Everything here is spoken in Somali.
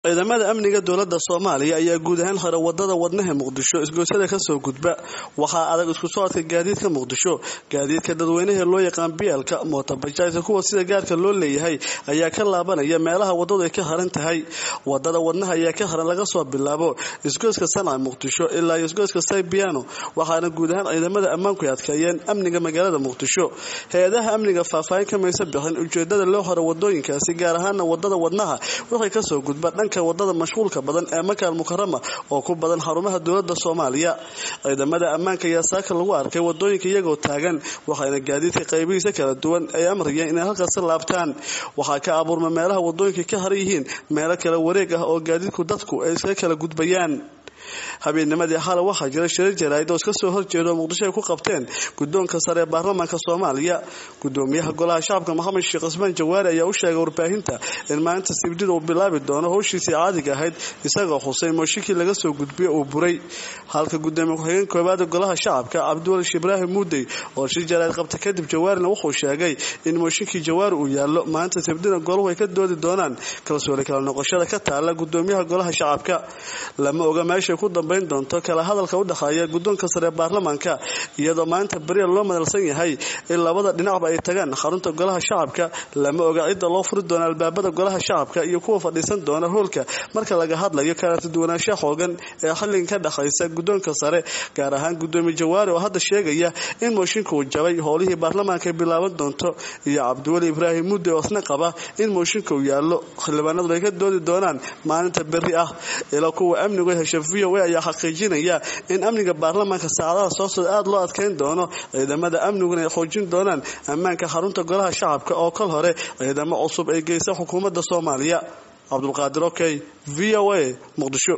ciidamada amniga dowlada soomaaliya ayaa guud ahaan hore wadada wadnaha muqdisho isgoysada kasoo gudba waxaa adag isku socodka gaadiidka muqdisho gaadiidka dadweynaha loo yaqaan bielka mootabajaajka kuwa sida gaarka loo leeyahay ayaa ka laabanaya meelaha wadadu ay ka haran tahay wadada wadnaha ayaa ka haran laga soo bilaabo isgoyska sanca muqdisho ilaa iyo isgoyska saybiano waxaana guud ahaan ciidamada ammaanku ay adkeeyeen amniga magaalada muqdisho hay-adaha amniga faahfaahin kamaysa bixin ujeedada loo hore wadooyinkaasi gaar ahaana wadada wadnaha wixii kasoo gudba wadada mashquulka badan ee makaal mukarama oo ku badan xarumaha dowlada soomaaliya ciidamada ammaanka ayaa saaka lagu arkay wadooyinka iyagoo taagan waxayna gaadiidka qaybihiisa kala duwan ay amrayeen inay halkaasi laabtaan waxaa ka abuurma meelaha wadooyinka ka haran yihiin meelo kala wareeg ah oo gaadiidku dadku ay iskaga kala gudbayaan habeennimadii xalay waxaa jira shirar jaraa'id oo iska soo horjeeda oo muqdisho ay ku qabteen guddoonka sare ee baarlamaanka soomaaliya gudoomiyaha golaha shacabka maxamed sheekh cismaan jawaari ayaa u sheegay warbaahinta in maalinta sibdida uu bilaabi doono howshiisii caadiga ahayd isagoo xusay mooshinkii laga soo gudbiye uu buray halka gudoomiye ku-xigeen koowaada golaha shacabka cabdiwalish ibraahim muudey oo shir jaraa'id qabta kadib jawaarina wuxuu sheegay in mooshinkii jawaari uu yaallo maalinta sibdida golahu ay ka doodi doonaan kalsooni kala noqoshada ka taala gudoomiyaha golaha shacabka lama oga meesha ku dambayn doonto kala hadalka u dhexeeya guddoonka sare ee baarlamaanka iyadoo maalinta beriya loo madalsan yahay in labada dhinacba ay tagaan xarunta golaha shacabka lama oga cidda loo furi doona albaabada golaha shacabka iyo kuwa fadhiisan doona hoolka marka laga hadlayo kala duwanaansha xoogan ee xilligan ka dhexaysa guddoonka sare gaar ahaan gudoomiye jawaari oo hadda sheegaya in mooshinka uu jabay howlihii baarlamaanka ay bilaaban doonto iyo cabdiweli ibraahim mudde oo isna qaba in mooshinka uu yaallo xildhibaanadu ay ka doodi doonaan maalinta beri ah ilaa kuwa amnigu hesha v o a ayaa xaqiijinaya in amniga baarlamaanka saacadaha soo socda aada loo adkeyn doono ciidamada amniguna ay xoojin doonaan ammaanka xarunta golaha shacabka oo kol hore ciidamo cusub ay geysa xukuumadda soomaaliya cabdulqaadir okey v o a muqdisho